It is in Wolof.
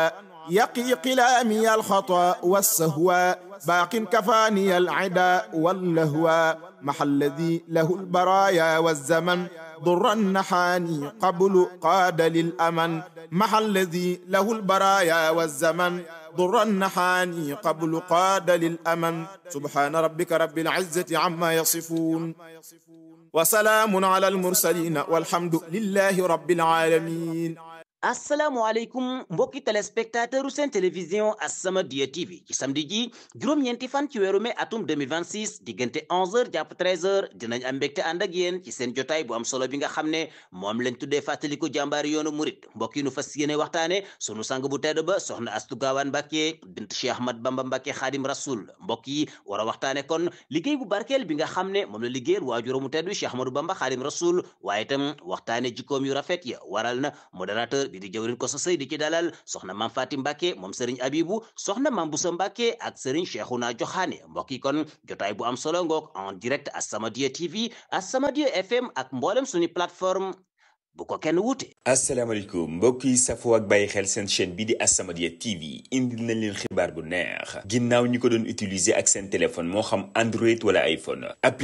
يقي قلامي الخطا والسهوى باق كفاني العدا واللهوى مع الذي له البرايا والزمن ضر النحاني قبل قاد للأمن مع الذي له البرايا والزمن ضر النحاني قبل قاد للأمن سبحان ربك رب العزة عما يصفون وسلام على المرسلين والحمد لله رب العالمين asalaamaaleykum mbokki téléspectateur seen télévision As-Samadiyya TV ci samedi ji juróom-ñeenti fan ci weeru mai atum 2026 diggante 11h jàpp 13h dinañ am mbégte ànd ak yéen ci seen jotaay bu am solo bi nga xam ne moom lañ tuddee fàttaliku jàmbaari yoonu murit mbokk yi nu fas yéene waxtaane sunu sang bu tedd ba soxna Astu Gaawaan Mbàkke bint Cheikh Ahmad Bamba Mbàkke Xaadim Rasul mbokk yi war a waxtaane kon liggéey bu barkeel bi nga xam ne moom la liggéeyal waajuramu tedd Cheikh Ahmadou Bamba Xaadim Rasul waaye itam waxtaane jikkoom yu rafet ya waral na modérateur bi di jëwrin ko sa sëy di ci dalal soxna maam Faati Mbàkke moom sëriñ Abibu soxna maam Busa Mbàkke ak sëriñ Cheikhouna Joxaane mbokk yi kon jotaay bu am solo ngoog en direct As-Samadiyya TV As-Samadiyya FM ak mboolem suñu plateforme bu ko kenn wuute asalaamaaleykum mbokk yi safoo ak bàyyi xel seen chaîne bi di As-Samadiyya TV indil nañ leen xibaar bu neex ginnaaw ñi ko doon utiliser ak seen téléphone moo xam Android wala iPhone